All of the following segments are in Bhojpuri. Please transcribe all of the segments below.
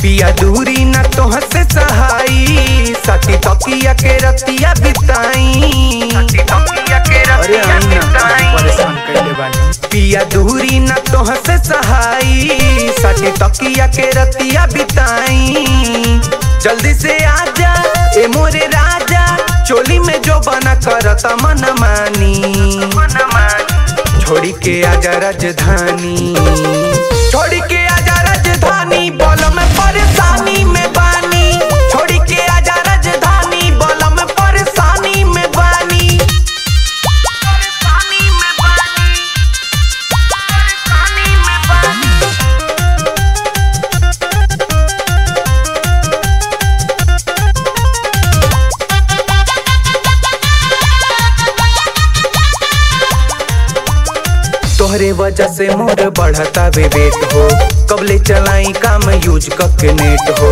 पिया दूरी न तोह से सहाई सती तकिया के रतिया बिताई अरे आई ना परेशान कैले बानी पिया दूरी न तोह से सहाई सती तकिया के रतिया बिताई जल्दी से आजा ए मोरे राजा चोली में जो बना करता मन मानी छोड़ी के आजा राजधानी छोड़ी के आजा राजधानी बोल में परेशानी में बानी छोड़ी के आजा राजधानी बोल में परेशानी में बानी परेशानी में बानी परेशानी में बानी तोहरे वजह से मोर बढ़ता वे वेट हो कबले चलाई काम यूज करके नेट हो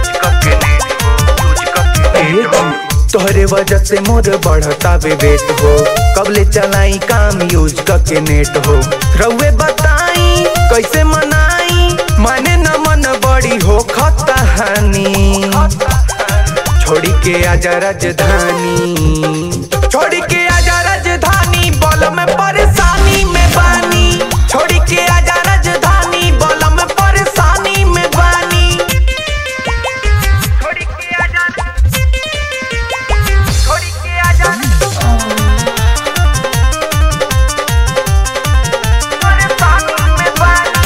तोहरे वजह से मोर बढ़ता वे वेट हो कबले चलाई काम यूज करके नेट हो रउए बताई कैसे मनाई माने न मन बड़ी हो खतहानी छोड़ी के आजा राजधानी छोड़ी के आजा राजधानी बोल में परेशानी में बानी छोड़ी के आजा राजधानी बोल में परेशानी में बानी छोड़ी के आजा छोड़ी के आजा परेशानी में बानी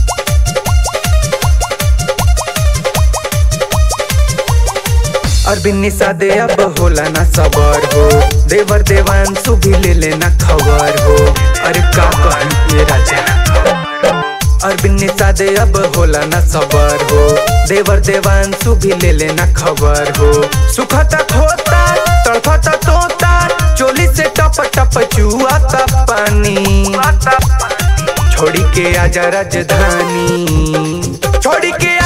अरबिन निषादे अब होला ना सबर हो देवर देवांशु भी ले लेना खबर हो अरे का कहूं ये राजा अरबिन निषादे अब होला ना सबर हो देवर देवांशु भी ले लेना खबर हो सुखता खोता तड़फता तोता चोली से टप टप चुआता पानी छोड़ी के आजा राजधानी छोड़ी के